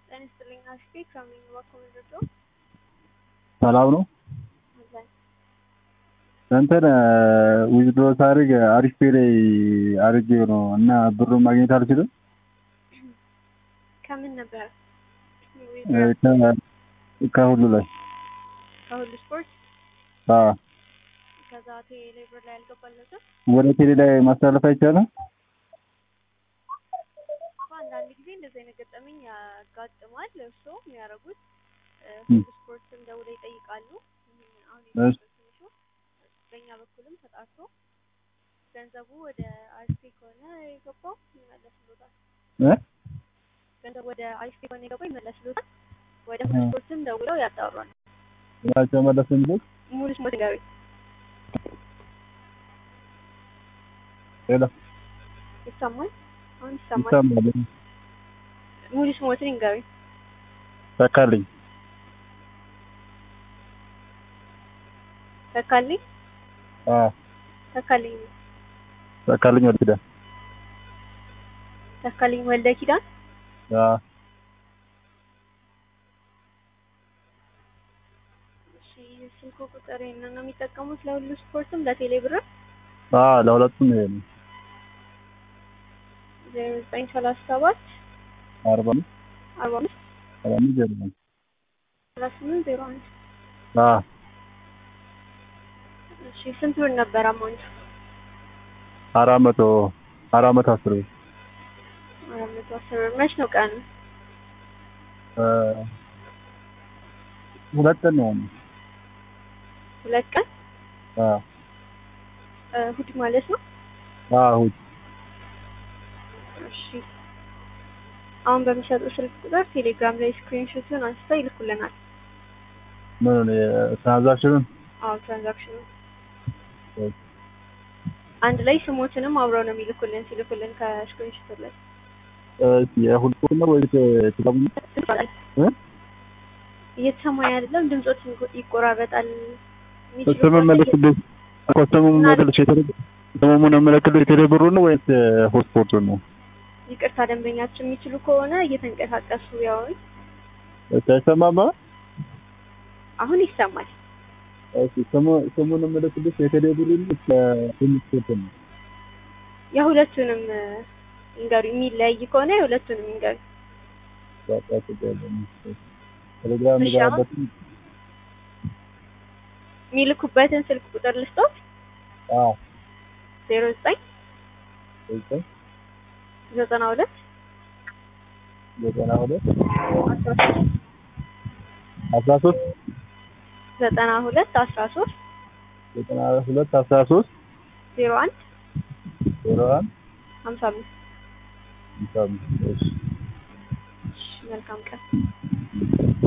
ጤና ይስጥልኝ አሽቴ ከምን ባኮመንዶ ሰላም ነው። እንትን ዊዝድሮ ሳደርግ አሪፍ ፔ ላይ አድርጌው ነው እና ብሩን ማግኘት አልችልም። ከምን ነበር? ከሁሉ ላይ ከሁሉ ስፖርት አዎ። ከዛ ቴሌብር ላይ ያልገባለትም ወደ ቴሌ ላይ ማስተላለፍ አይቻልም። አንዳንድ ጊዜ እንደዚህ አይነት ገጠመኝ ያጋጥማል። እርሶ የሚያደርጉት ሁሉ ስፖርትም ደውለው ይጠይቃሉ። አሁን እሺ። ትንሹ በእኛ በኩልም ተጣርቶ ገንዘቡ ወደ አሪፍ ከሆነ የገባው ይመለስሎታል። እ ገንዘቡ ወደ አሪፍ ከሆነ የገባው ይመለስሎታል። ወደ ሁሉ ስፖርትም ደውለው ያጣሯል። ናቸው መለስ የሚሉት ሙሉ ስሞት ንገሪ። ሌላ ይሰማል? አሁን ይሰማል። ይሰማል። ሙሉ ስሞትን ንገሪ። ተካልኝ ተካልኝ አዎ ተካልኝ ተካልኝ ወደ ኪዳን ተካልኝ ወልደ ኪዳን አዎ እሺ ስልኩ ቁጥር ይሄንን ነው የሚጠቀሙት ለሁሉ ስፖርትም ለቴሌ ብርም አዎ ለሁለቱም ይሄ ነው። ዜሮ ዘጠኝ ሰላሳ ሰባት አርባ አምስት አርባ አምስት አርባ አምስት ዜሮ ነው። ሰላሳ ስምንት ዜሮ አንድ አዎ እሺ ስንት ብር ነበር አማውንቱ? አራት መቶ አራት መቶ አስር ብር አራት መቶ አስር ብር መች ነው ቀኑ? እ ሁለት ቀን ነው ያለው። ሁለት ቀን አዎ እ እሑድ ማለት ነው። አዎ እሑድ እሺ አሁን በሚሰጡ ስልክ ቁጥር ቴሌግራም ላይ ስክሪንሾቱን አንስተው ይልኩልናል። ምን ትራንዛክሽኑን አዎ ትራንዛክሽኑ አንድ ላይ ስሞትንም አብረው ነው የሚልኩልን ሲልኩልን ከስክሪንሾቱ ላይ እሺ የሁለቱም ነው ወይስ ትጠቅሙ እ እየተሰማኝ አይደለም። ድምጾት ይቆራረጣል። ስምን መለክልኝ እኮ ስሙን መለክልሽ የቴሌ ስሙን መለክልሽ የቴሌ ብሩን ነው ወይስ ሆትስፖቱን ነው? ይቅርታ ደንበኛችን የሚችሉ ከሆነ እየተንቀሳቀሱ ያውን እሺ አይሰማማ? አሁን ይሰማል። እሺ ስሙ ስሙን መለክልሽ የቴሌ ብሩን ነው ሆትስፖቱን ነው? የሁለቱንም ይንገሩ። የሚለያይ ከሆነ የሁለቱንም ይንገሩ። በቃ ችግር የለም። ቴሌግራም እሺ፣ አሁን ገባበት የሚልኩበትን ስልክ ቁጥር ልስጦት። አዎ ዜሮ ዘጠኝ እሺ ዘጠና ሁለት ዘጠና ሁለት አስራ ሶስት አስራ ሶስት ዘጠና ሁለት አስራ ሶስት ዘጠና ሁለት አስራ ሶስት ዜሮ አንድ ዜሮ አንድ ሀምሳ አምስት ሃምሳ አምስት እሺ መልካም ቀን